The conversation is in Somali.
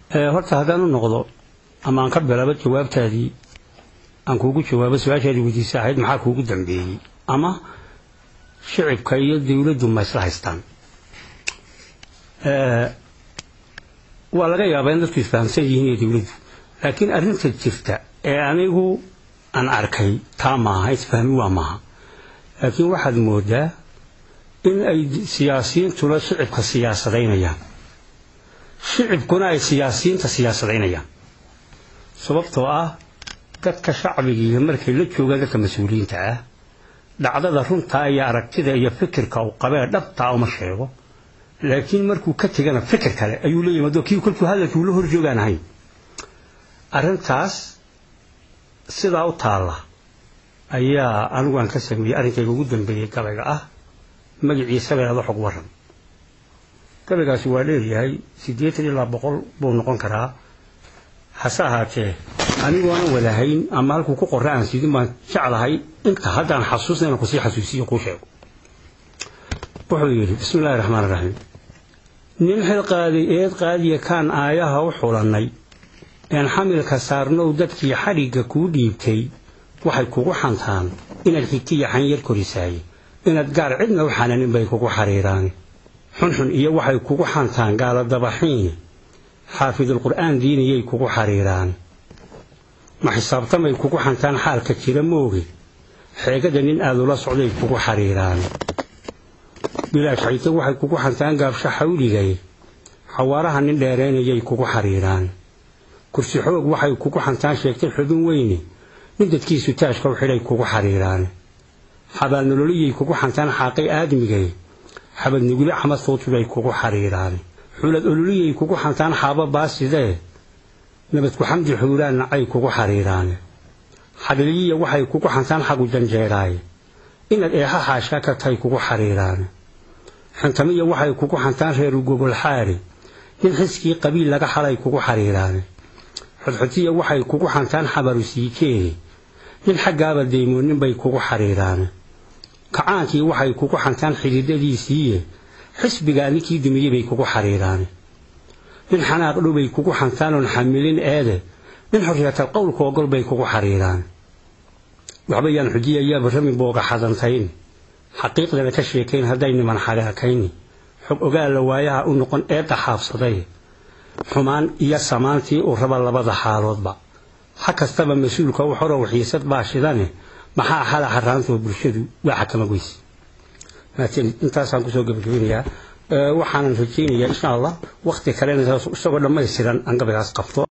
horta haddaan u noqdo ama aan ka bilaabo jawaabtaadii aan kuugu jawaabo su-aashaadii weydiisa ahayd maxaa kuugu dambeeyey ama shicibka iyo dawladdu ma isla haystaan waa laga yaabaa in dadku isfahamsan yihiin iyo dawladdu laakiin arrinta jirta ee anigu aan arkay taa maaha isfahmi waa maaha laakiin waxaad moodaa in ay siyaasiyiintuna shicibka siyaasadaynayaan shicibkuna ay siyaasiyiinta siyaasadaynayaan sababtoo ah dadka shacbigiiga markay la joogaan dadka mas-uuliyiinta ah dhacdada runtaa iyo aragtida iyo fikirka uu qabee dhabtaa uma sheego laakiin markuu ka tegana fikir kale ayuu la yimaado kii kolkuu hadalkii ula horjoogaan ahayn arrintaas sidaa u taalla ayaa anigu aan ka sameeyey arrinkayga ugu dambeeyey gabayga ah magaciisa leeda xog waran gabaygaasi waa leeyahay siddeetan ilaa boqol buu noqon karaa hase ahaatee anigu aan wadahayn ama halkuu ku qorra aan sidin baan jeclahay inta haddaan xasuusna inaan kusii xasuusiyo kuu sheego wuxuu yidhi bismi illahi raxmaan iraxiim nin xil qaaday eed qaadiya kaan aayaha u xulannay een xamilka saarnow dadkii xadhigga kuu dhiibtay waxay kugu xantaan inaad xigtiya xanyar korisaaye inaad gaar cidna u xananin bay kugu xariiraane xunxun iyo waxay kugu xantaan gaaladabaxiine xaafidulqur'aan diiniyay kugu xariiraane ma xisaabtamay kugu xantaan xaalka jira mooge xeegada nin aad ula socday kugu xariiraane bilaash xayte waxay kugu xantaan gaabsha xawligay xawaaraha nin dheeraynayay kugu xariiraan kursi xoog waxay kugu xantaan sheegtay xubin weyne nin dadkiisu taashka u xidhay kugu xariiraan xabaalnololiyay kugu xantaan xaaqay aadmigay xabad nugule xamad footubay kugu xariiraan xulad ololiyay kugu xantaan xaabo baasidee nabadku xamdi xuuraan nacay kugu xariiraan xadliyiya waxay kugu xantaan xagu janjeeraaye inaad eexa xaashka ka tahay kugu xariiraan xantamiya waxay kugu xantaan reeru gogol xaari nin xiskii qabiil laga xalay kugu xariiraane xodxotiya waxay kugu xantaan xabaru siikeene nin xaggaaba daymoonin bay kugu xariiraane kacaankii waxay kugu xantaan xididadiisiiye xisbigaa ninkii dumiyey bay kugu xariiraane nin xanaaq dhowbay kugu xantaanoon xamilin eede nin xorriyatal qowlka ogol bay kugu xariiraan waxba yaan xujiyayaa barrami booga xadantayn xaqiiqdana ka sheekayn hadday niman xagaakayni xog ogaalla waayaha u noqon eedda xaabsaday xumaan iyo samaantii uu raba labada xaaloodba ha kastaba mas-uulka u xorow xiisad baa shidane maxaa xala xaraantoo bulshadu waa xakama goyse intaasaan kusoo gebagabinayaa waxaanan rajaynayaa insha allah wakhti kalena isagoo dhammaystiran aan gabaygaas qabto